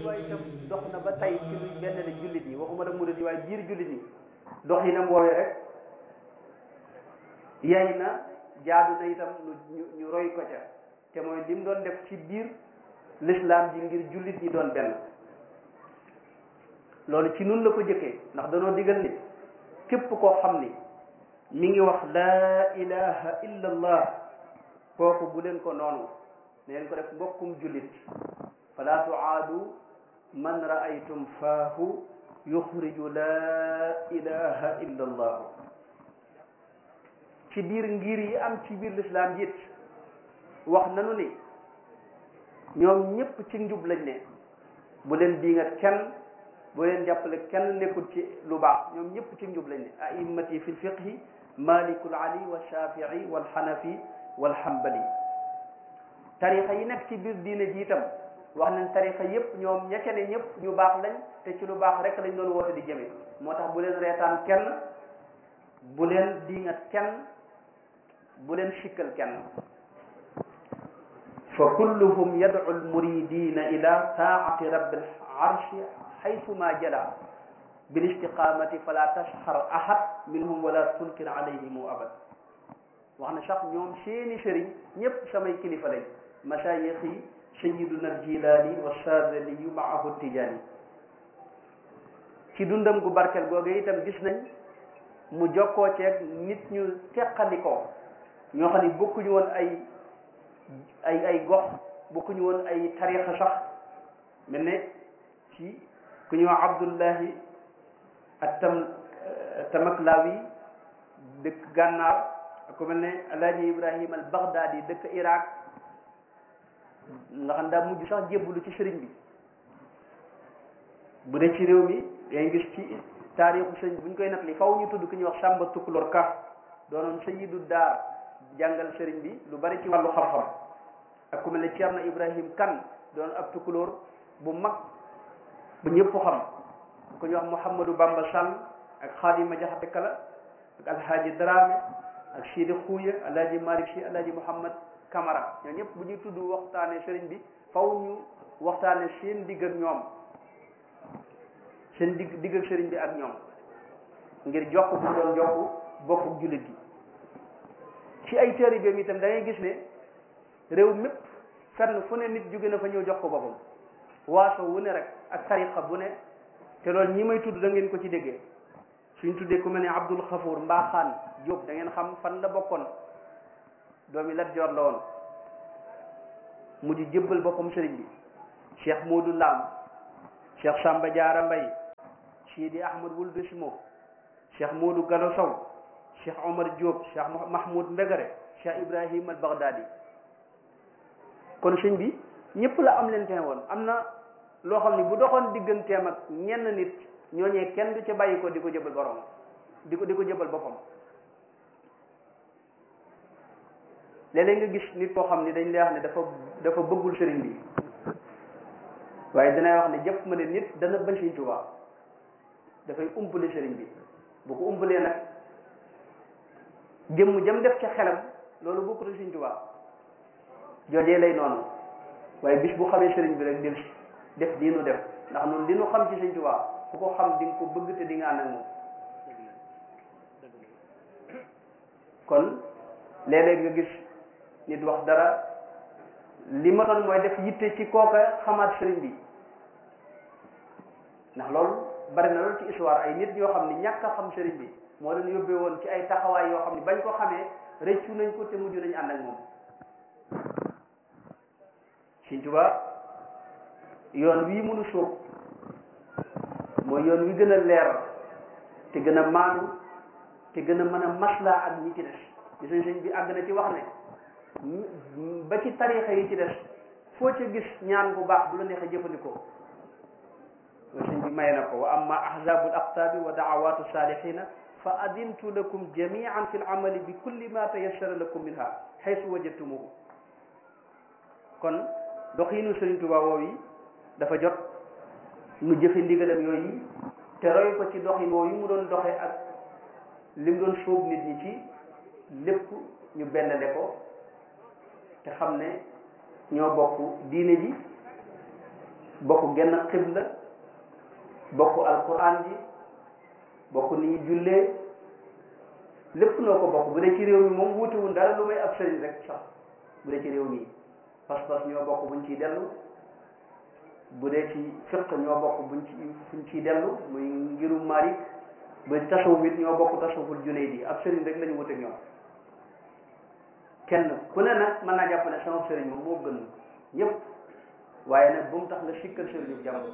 Tuubaa itam dox na ba tey ci luy benn la jullit yi waxuma la murid yi waaye biir jullit yi dox yi nam woowee rek yay na jaadu na itam ñu ñu roy ko ca te mooy lim doon def ci biir l'islam ji ngir jullit ñi doon benn loolu ci nun la ko jëkkee ndax danoo digal ni képp koo xam ni mi ngi wax laa ilaha illa allah kooku bu leen ko noonu neen ko def mbokkum jullit fala tuaadu man raaytum faahu yuxriju laa ilaha illa allah ci biir ngir yi am ci biir lislaam it wax nanu ni ñoom ñépp ci njub lañ ne bu leen diingat kenn bu leen jàppale kenn nekkul ci lu baax ñoom ñépp ci njub lañ ne a'immati fi lfiqhi malikul ali wa shafii wal xanafi wal xambali tarixa yi nekk ci biir diine ji itam wax nañ tarixa yépp ñoom ña ca ne ñëpp ñu baax lañ te ci lu baax rek lañ doon woote di jëme moo tax bu leen reetaan kenn bu leen diingat kenn bu leen sikkal kenn fa kulluhum yad'u almuridina ila taati rabbil arshi haythuma jala bil istiqamati fala tashxar ahad minhum wala tunkir alayhim abad wax na sax ñoom seeni sëriñ ñëpp samay kilifa lañ masayix yi sayiduna aljilaani wa sadaliyu maahu tijaani ci dundam gu barkel googu itam gis nañ mu jokkoo ceeg nit ñu teqalikoo ñoo xam ne bokkuñu woon ay ay ay gox bokkuñu woon ay tarixa sax mel ne ci ku ñuy wax abdullahi attam tamaklawi dëkk gànnaar ku mel ne alaaji ibrahim al baghdadi dëkk iraq nga xam daa mujj sax jébbalu ci sëriñ bi bu dee ci réew mi ngay gis ci taarixu sëriñ bu ñu koy nettali faw ñu tudd ku ñuy wax sàmba tukulor ka doonoon sayidu daar jàngal sëriñ bi lu bari ci wàllu xam-xam ak ku mel ne Ceerno Ibrahim Kan doon ab tukulóor bu mag bu ñëpp xam ku ñuy wax Mouhamadou Bamba Sall ak Xaadima Jaxate Kala ak Alhaaji Dramé ak Sidi Xuuya Alhaaji Malick Si Alhaaji Mouhamad Camara ñoo ñëpp bu ñuy tudd waxtaane sëriñ bi faw ñu waxtaane seen digg ak ñoom seen digg digg ak sëriñ bi ak ñoom ngir jokk bu doon jokk bokku jullit gi ci ay taalibeem itam da ngay gis ne réew mépp fenn fu ne nit jóge na fa ñëw jox ko boppam waaso wu ne rek ak tariqa bu ne te loolu ñi may tudd da ngeen ko ci déggee suñ tuddee ku mel ne Abdul Xafour Mbaaxaan Jóob da ngeen xam fan la bokkoon doomi Lat Joor la woon mujj jébbal boppam sëriñ bi Cheikh Modou Lam Cheikh Samba Diarra Mbay Sidi Ahmad Wuld Simo Cheikh Modou Gallo Sow cheikh omar diop cheikh mahmoud mbégare cheikh ibrahim al baghdadi kon sëñ bi ñëpp la am leen te woon am na loo xam ne bu doxoon digganteem ak ñenn nit ñooñee kenn du ca bàyyi ko di ko jëbal borom di ko di ko jëbal boppam léeg-léeg nga gis nit koo xam ne dañ lay wax ne dafa dafa bëggul sëriñ bi waaye dinay wax ne jëpp ma ne nit dana bañ sëriñ Tuubaa dafay umpale sëriñ bi bu ko umpalee nag jëmm jëm def ca xelam loolu bokkut ak Sëriñ Tuubaa joojee lay noonu waaye bis bu xamee sëriñ bi rek del def diinu def ndax noonu li nu xam ci Sëriñ Tuubaa ku ko xam di nga ko bëgg te di nga ànd ak moom kon léeg-léeg nga gis nit wax dara li ma doon mooy def yitte ci kooka xamaat sëriñ bi ndax loolu bari na loolu ci histoire ay nit ñoo xam ne ñàkk a xam sëriñ bi moo leen yóbbee woon ci ay taxawaay yoo xam ne bañ ko xamee rëccu nañ ko te mujj nañu ànd ak moom Sëriñ Tuubaa yoon wii mënu sóob mooy yoon wi gën a leer te gën a maanu te gën a mën a maslaa ak ñi ci des gis nañ sëñ bi àgg na ci wax ne ba ci tarixa yi ci des foo ca gis ñaan bu baax bu la neexee jëfandikoo loolu sëñ bi maye na ko wa amma ahzabul aqtaabi wa daawatu salihina fa adintu lakum jamian fi lamali bi kulli ma tayassara lakum minha xaysu wajadtumuhu kon doxiinu Sëriñ Tuubaa woow yi dafa jot nu jëfe ndigalam yooyu te roy ko ci doxin woowu yi mu doon doxe ak li mu doon sóob nit ñi ci lépp ñu bennale ko te xam ne ñoo bokk diine ji bokk genn xibla bokk alquran ji bokk ni ñuy jullee lépp noo ko bokk bu dee ci réew mi moom wuutewul dara lu may ab sëriñ rek sax bu dee ci réew mi pas-pas ñoo bokk buñ ciy dellu bu dee ci fiq ñoo bokk buñ ci fuñ ciy dellu muy ngirum Maalik ba tasawuf it ñoo bokk tasawuful Junayd ab sëriñ rek la ñu wuteeg ñoom kenn ku ne nag mën naa jàpp ne sama sëriñ moom moo gën ñëpp waaye nag bu mu tax nga sikkal sëriñu jàmm